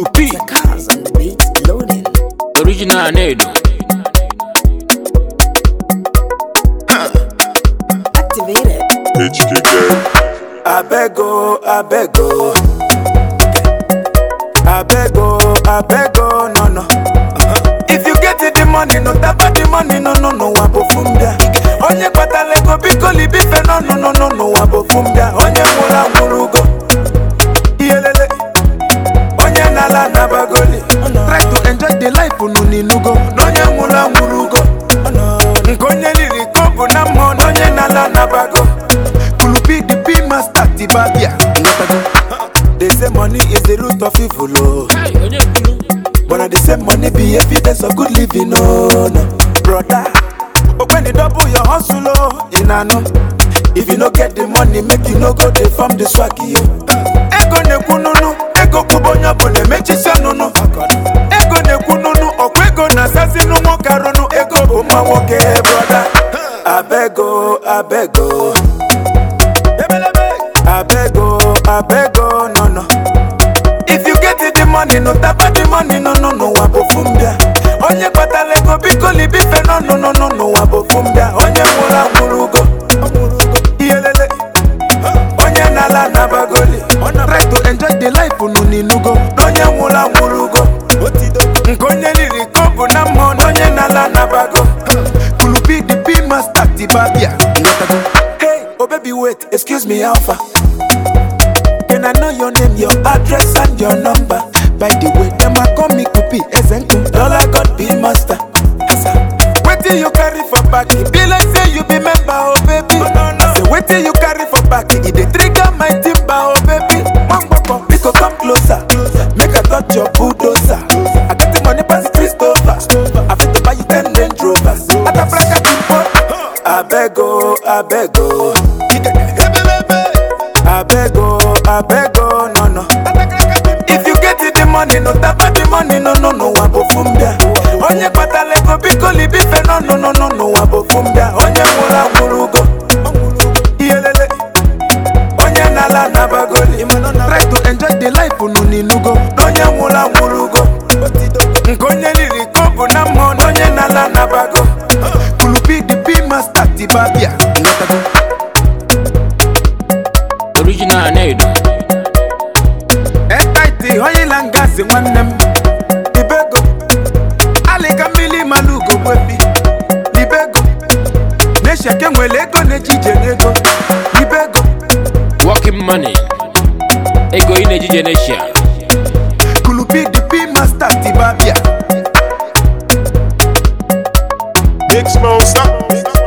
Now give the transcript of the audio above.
Kulu P, Cars on the beat loading. original Nedo. Activated. abego abego abego abego no no if you get the money no tapa the money no no no wabofumbia onye kpatara ego biko libife no no no no no wabofumbia onye nwụrụ anwụrụ ugo iyelele onye na-ala anabagoli try to enjoy the life unu n'inugo na onye nwụrụ anwụrụ ugo nke onye riri ka ọ bụ na mmụọ na onye na-ala anabago kulubi the p master tibabia they say money is the root of evil oh. Hey, onye kwuru? But at the same money be evidence of good living, no, no. Brother, oh, when you double your hustle, oh, you know, no. If you no get the money, make you no go dey farm the swaggy, yo. Ego ne kununu, ego kubonya bone mechi nunu. Ego ne kununu, okwe ego na sasi numo karunu, ego buma woke, brother. Abego, abego. Abego, abego, no, no. If you get the money, no tapa the money, no no no wabofumbia. Onye kpatara ego biko libife no no no no no wabofumbia. Onye nwụrụ anwụrụ ugo. Iyelele. Onye na-ala anabagoli. Try to enjoy the life unu n'inugo. Na onye nwụrụ anwụrụ ugo. Nke onye riri ka ọ bụ na mmụọ na onye na-ala anabago. Kulubi the P master tibabia. Hey, oh baby wait, excuse me alpha. Can I know your name, your address, and your number? By the way, them a call me Kupi, Ezenku, Dollar God be master. Wait till you carry for back, it be like say you be member, oh baby. Say wait till you carry for back, it dey trigger my timber, oh baby. One bumper, we go come closer, make I touch your bulldozer. I got the money pass Christopher, I fit to buy you ten Range Rovers. Atabraka Kimbo, abego, abego. abego abego no no if you get the money no tapa the money no no no wabofumbia onye kpatara ego biko libife no no no no no wabofumbia onye nwụrụ anwụrụ ugo iyelele onye na-ala anabagoli try to enjoy the life unu n'inugo na onye nwụrụ anwụrụ ugo nke onye riri ka ọ bụ na mmụọ na onye na-ala anabago kulubi the p master tibabia Original Nedo. etaiti oyila ngazi nwanne m libego alịka mmiri malugo gwebi libego na-esheke nwere ego na-ejije n'ego libego Working money. Ego ị na-eji Genesia. kulubi the p master tibabia Big Smoke, stop.